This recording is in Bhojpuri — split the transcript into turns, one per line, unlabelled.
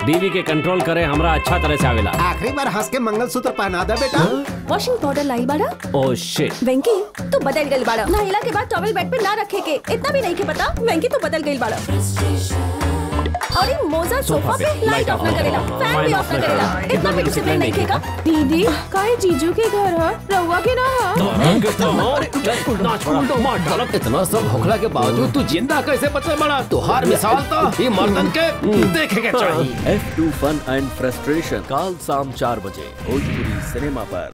बीवी के कंट्रोल करे हमरा अच्छा तरह से आवेला
आखिरी बार हंस के मंगलसूत्र पहना दे बेटा
वॉशिंग पाउडर लाई बाड़ा
ओ शिट
वेंकी तू बदल गई बाड़ा नहिला के बाद टॉवल बेड पे ना रखे के इतना भी नहीं के पता वेंकी तू बदल गई बाड़ा और ये मोजा सोफा पे लाइट ऑफ ना करेला फैन भी ऑफ ना करेला इतना भी डिसिप्लिन नहीं खेगा
दीदी काहे जीजू के घर है रहुआ के ना है
इतना सब होखला के बावजूद तू जिंदा कैसे बचे बड़ा तुहार मिसाल तो ये मर्दन के देखे के चाहिए
F two fun and frustration काल शाम चार बजे भोजपुरी सिनेमा पर